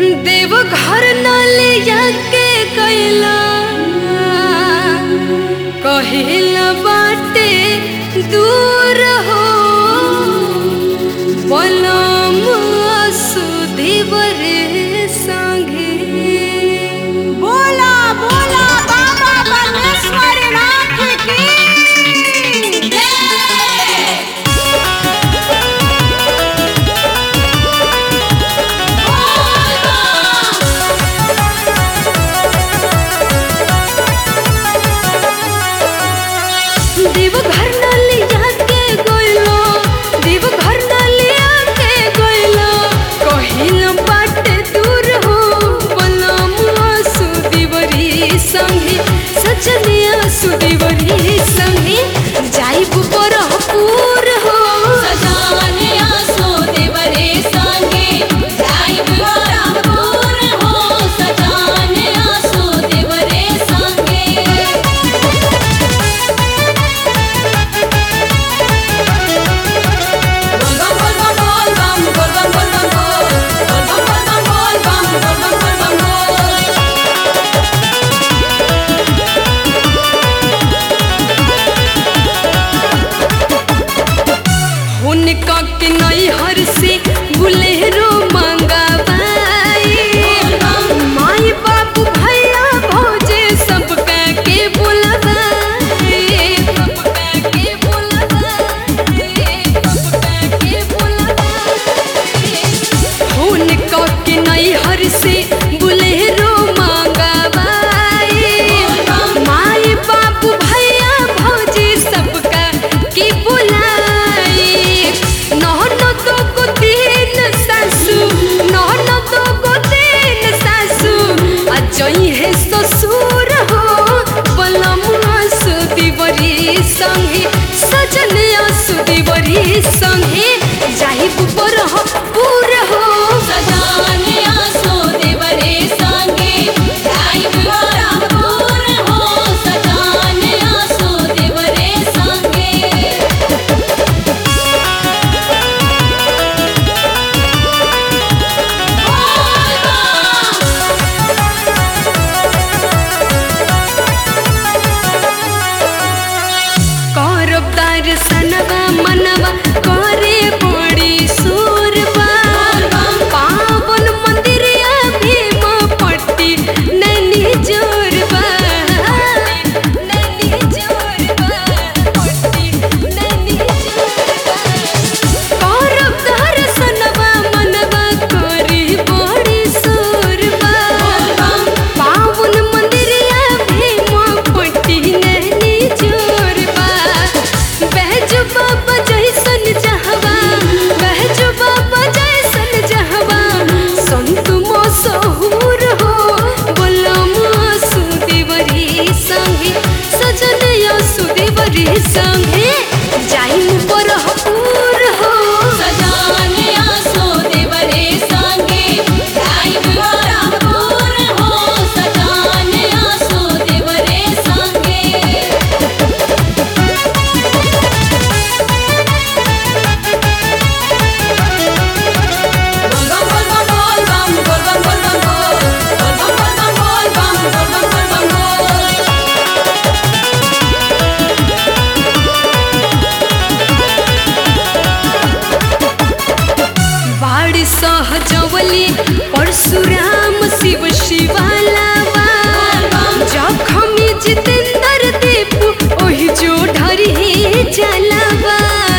देवघर न ले जाके कैला कहिला बाटे दूर हो पलम सुधीवर संगे बोला बोला बाबा परमेश्वर नाथ की जय देवघर न ले जाके गइलो देवघर न ले आके गइलो कहिला बाटे दूर हो पलम सुधीवरी संगे सजनिया सुधीवरी संगे जाइब बरहपुर हो सजाने आसो देवरे संगे जाइब बरहपुर हो सजाने आसो देवरे संगे बोल बम बोल बम बोल बम बोल बम बोल बम बोल बम बोल बम बोल बम बोल बम बोल हुनका के नैहर से बुलेरो मंगवाई माई बाबू भैया भौजे सबका के बुलवाई सबका के बुलवाई सबका के बुलवाई हुनका के नैहर से बुलेरो मंगवाई माई बाबू भैया भौजी सबका की बुलाई नहन तो को तीन सासू नहन तो को तीन सासू आ जई है ससुर हो बलम सुदीवरी संगे सजन सुदीवरी संगे जाहि पर हो पूर हो सजाने आसो देवरे संगे जाइब बरहपुर हो सजाने आसो देवरे संगे करब दर्शनवा मनवा करे बड़ी सुरबा पावन मंदिरिया भीम पट्टी नैनी जोरबा नैनी जोरबा पट्टी नैनी जोरबा करब दर्शनवा मनवा करे बड़ी सुरबा पावन मंदिरिया भीम पट्टी नैनी जोरबा बहज बाबा जैसन जहवा बहज बाबा जैसन जहवा संत मसहूर हो बोलम सुदेवरी संगे सजन सुदेवरी संगे जाइम बरहपुर हो सजाने आसो देवरे संगे जाइब बरहपुर हो सजाने आसो देवरे संगे बोल बम बोल बम बोल बम बोल बम बोल बम बोल बम बोल बम बोल बम बोल बम बोल बम बोल बाड़ सहजवली परशुराम शिव शिवालावा जखमी जितेंद्र देव ओहि जो ढरी जलावा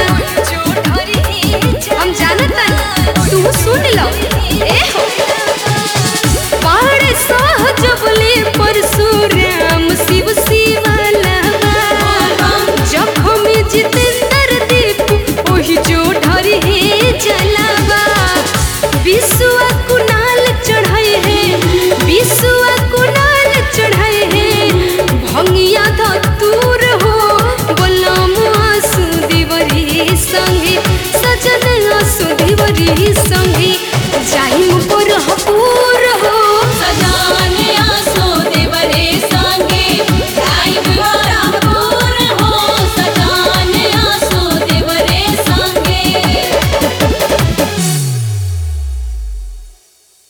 हम जानता तू सुन लो ए हो बाड़ सहजवली परशुराम शिव शिवालावा जखमी जितेंद्र देव ओहि जो ढरी जलावा विश्व कुनाल चढ़ाए है विश्व कुनाल चढ़ाए है भंगिया धतूर हो बोलम सुदेवरी संगे सजन सुदेवरी संगे